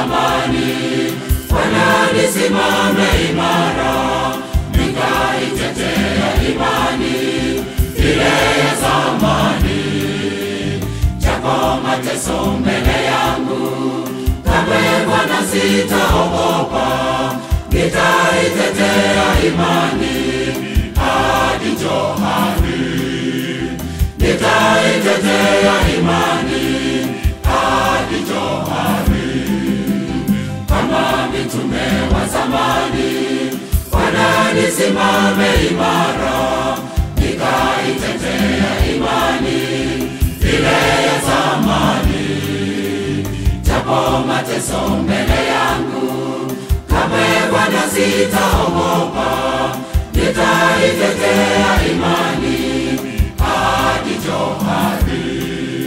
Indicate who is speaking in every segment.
Speaker 1: zamani. Bwana nisimame imara, nikaitetea imani ile ya zamani. Japo mateso mbele yangu, kamwe Bwana sitaogopa, nitaitetea imani hadi johari. Nitaitetea imani hadi johari, kama mitume wa zamani. Bwana nisimame imara, nikaitetea imani ile ya zamani. Japo mateso mbele yangu, kamwe Bwana sitaogopa, nitaitetea imani hadi johari.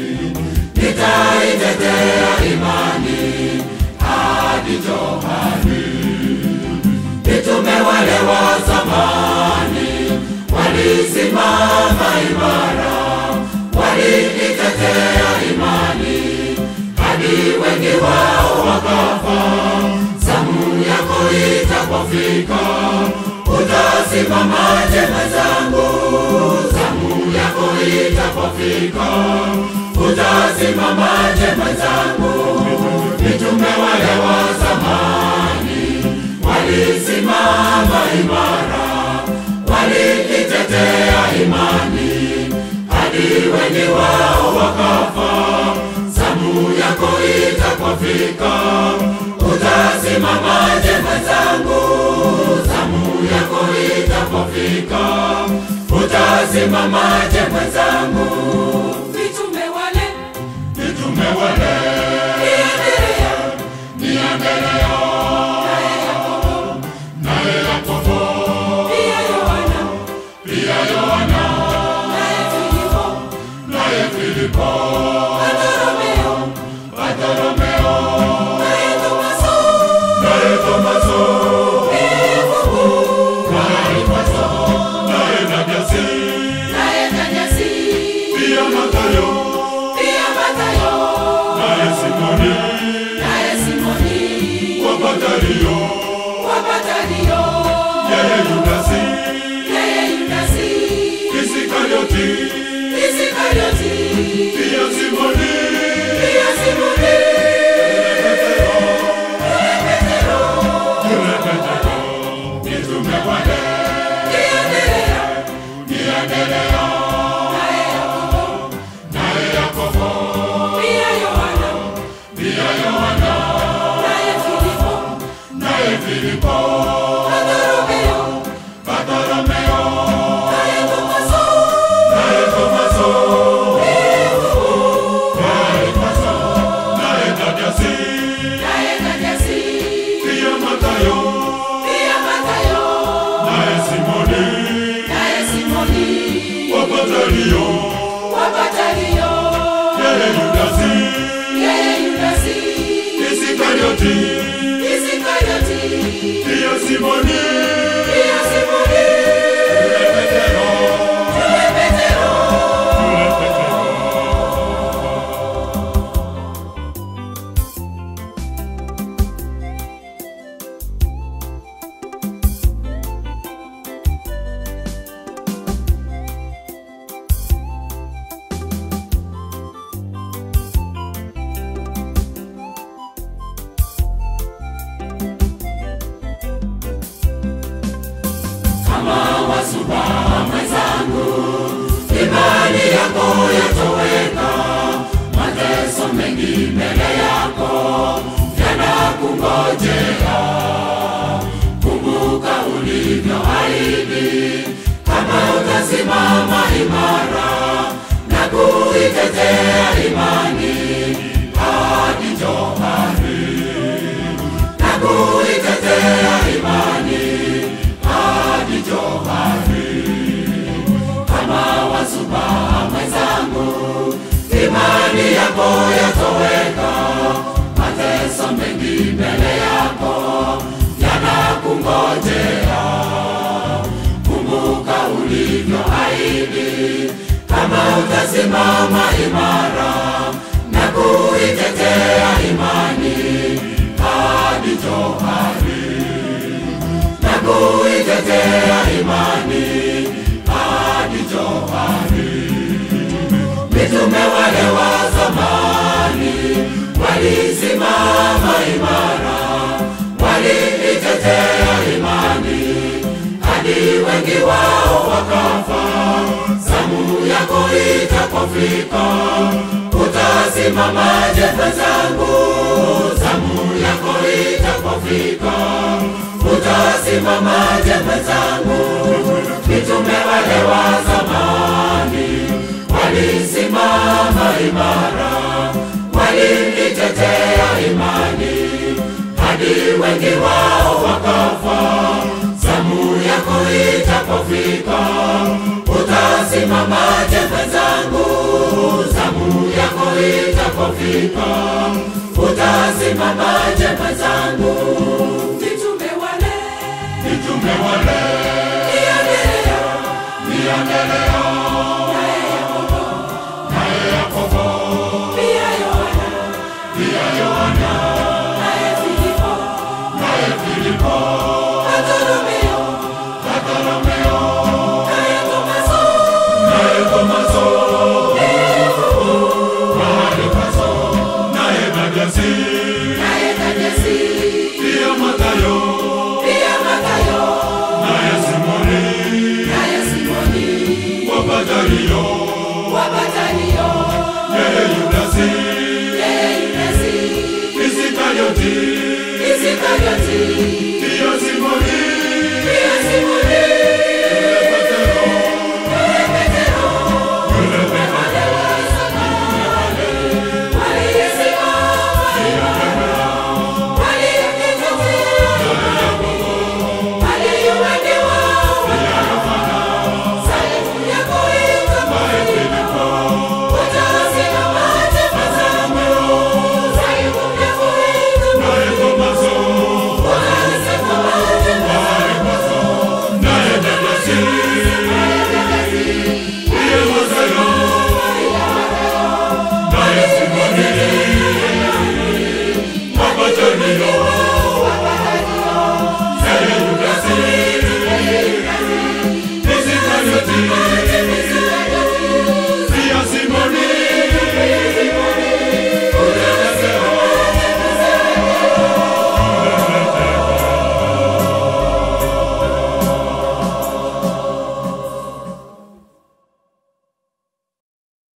Speaker 1: Nitaitetea imani hadi johari. Mitume wale wa zamani walisimama imara, waliitetea imani hadi wengi wao wakafa. Zamu yako itapofika, utasimamaje mwenzangu? Zamu yako itapofika, utasimamaje mwenzangu? Mitume wale wa zamani walisimama imara, waliitetea imani hadi wengi wao wakafa. Zamu yako itapofika, utasimamaje mwenzangu? Zamu yako itapofika, utasimamaje mwenzangu?
Speaker 2: Mitume wale
Speaker 1: Mitume wale
Speaker 2: Endelea
Speaker 1: ni Andrea
Speaker 2: naye Yakobo
Speaker 1: naye Yakobo
Speaker 2: pia Yohana
Speaker 1: pia Yohana
Speaker 2: naye Filipo
Speaker 1: naye Filipo
Speaker 2: Bartolomeo
Speaker 1: Bartolomeo
Speaker 2: naye Tomaso
Speaker 1: naye Tomaso
Speaker 2: Yakobo
Speaker 1: naye Tomaso naye Nabiasi
Speaker 2: naye Thaddeus
Speaker 1: pia Mathayo
Speaker 2: pia Mathayo
Speaker 1: naye Simoni
Speaker 2: naye Simoni
Speaker 1: wa Mathayo
Speaker 2: wa Mathayo
Speaker 1: yeye Yudasi
Speaker 2: yeye Yudasi
Speaker 1: Isikarioti
Speaker 2: Isikarioti
Speaker 1: pia Simoni
Speaker 2: pia Simoni
Speaker 1: yule Petero mitume wale
Speaker 2: Endelea
Speaker 1: ni Andrea
Speaker 2: naye Yakobo
Speaker 1: naye Yakobo
Speaker 2: pia Yohana
Speaker 1: pia Yohana
Speaker 2: naye Filipo
Speaker 1: naye Filipo
Speaker 2: Bartolomeo
Speaker 1: Bartolomeo
Speaker 2: naye Tomaso
Speaker 1: naye Tomaso
Speaker 2: Yakobo
Speaker 1: naye Tomaso naye Nabiasi
Speaker 2: naye Thaddeus
Speaker 1: pia Mathayo
Speaker 2: pia Mathayo
Speaker 1: naye Simoni
Speaker 2: naye Simoni
Speaker 1: wa Mathayo
Speaker 2: wa Mathayo
Speaker 1: yeye Yudasi
Speaker 2: yeye Yudasi
Speaker 1: Isikarioti
Speaker 2: Isikarioti
Speaker 1: pia Simoni
Speaker 2: pia Simoni
Speaker 1: yule Petero
Speaker 2: yule Petero
Speaker 1: yule Petero kama wasuba mwenzangu, imani yako yatoweka, mateso mengi mbele yako yanakungojea. Kumbuka ulivyoahidi, kama utasimama imara na kuitetea imani hadi johari, na kuitetea imani hadi johari. Kama wasuba mwenzangu, imani yako yatoweka, mateso mengi mbele yako yanakungojea. Kumbuka ulivyoahidi, kama utasimama imara na kuitetea imani mitume wale wa zamani walisimama imara, waliitetea imani hadi wengi wao wakafa. Zamu yako itapofika, utasimamaje mwenzangu? Zamu yako itapofika, utasimamaje mwenzangu? Mitume wale wa zamani walisimama imara, waliitetea imani hadi wengi wao wakafa. Zamu yako itapofika, utasimamaje mwenzangu? Zamu yako itapofika, utasimamaje mwenzangu?
Speaker 2: Mitume wale
Speaker 1: Mitume wale
Speaker 2: Iendelea
Speaker 1: niendelea, naye Yakobo
Speaker 2: pia Yohana
Speaker 1: pia Yohana
Speaker 2: naye Filipo
Speaker 1: naye Filipo
Speaker 2: Bartolomeo
Speaker 1: Bartolomeo
Speaker 2: naye Tomaso
Speaker 1: naye Tomaso mahali paso naye Thadeusi
Speaker 2: naye Thadeusi
Speaker 1: pia Mathayo
Speaker 2: pia Mathayo
Speaker 1: naye Simoni
Speaker 2: naye Simoni
Speaker 1: wa Mathayo
Speaker 2: wa Betanio
Speaker 1: yeye Yudasi
Speaker 2: yeye Yudasi
Speaker 1: Isikarioti
Speaker 2: Isikarioti